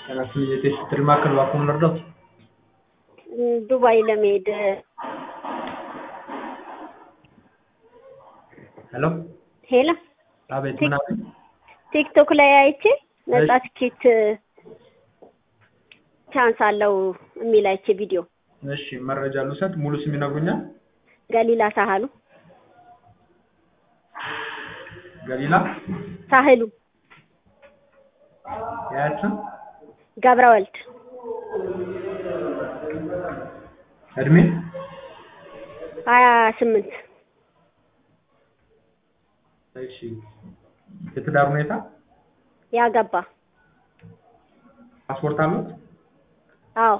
ጤናችን የቴስት ትሪ ማዕከል እባክዎን ልርዳዎት? ዱባይ ለመሄድ ሄሎ ሄላ አቤት ምን አሉኝ? ቲክቶክ ላይ አይቼ ነጻ ትኬት ቻንስ አለው የሚል አይቼ ቪዲዮ እሺ መረጃ ልውሰድ ሙሉ ስም ይነግሩኛል? ገሊላ ሳህሉ ገሊላ ሳህሉ የአያት ስም ገብረ ወልድ እድሜ ሀያ ስምንት እሺ የትዳር ሁኔታ ያገባ ፓስፖርት አሉት? አዎ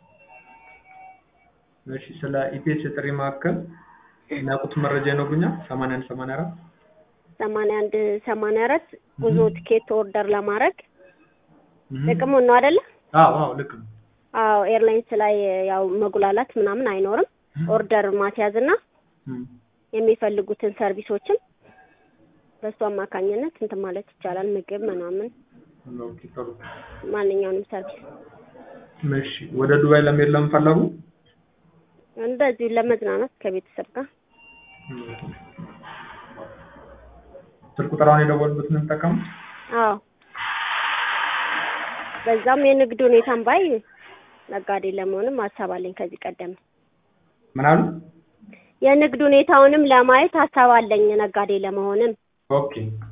እሺ ስለ ኢቢኤስ የጥሪ ማዕከል የሚያውቁት መረጃ ይነግሩኛል? ሰማንያ አንድ ሰማንያ አራት ሰማንያ አንድ ሰማንያ አራት ጉዞ ትኬት ኦርደር ለማድረግ እህ። ጥቅሙን ነው አይደለ? አዎ አዎ ልክ ነው። አዎ ኤርላይንስ ላይ ያው መጉላላት ምናምን አይኖርም። ኦርደር ማስያዝ እና እም። የሚፈልጉትን ሰርቪሶችን በሱ አማካኝነት እንትን ማለት ይቻላል። ምግብ ምናምን ኦኬ ጥሩ። ማንኛውንም ሰርቪስ እሺ ወደ ዱባይ ለመሄድ ለምን ፈለጉ? እንደዚሁ ለመዝናናት ከቤተሰብ ጋር ስልክ ቁጥራውን የደወሉበትን ነው የሚጠቀሙት? አዎ በዛም የንግድ ሁኔታን ባይ ነጋዴ ለመሆንም ሀሳብ አለኝ ከዚህ ቀደም ምን አሉ? የንግድ ሁኔታውንም ለማየት ሀሳብ አለኝ ነጋዴ ለመሆንም ኦኬ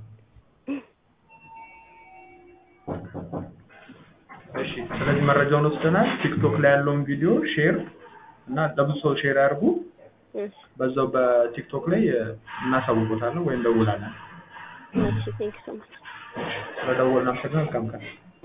እሺ ስለዚህ መረጃውን ወስደናል። ቲክቶክ ላይ ያለውን ቪዲዮ ሼር እና ለብዙ ሰው ሼር ያድርጉ። እሺ በዛው በቲክቶክ ላይ እናሳውቆታለን ወይም ደውላለን። እሺ ቴንክ ሶ ማች ስለደወልን አመሰግናለሁ። መልካም ቀን።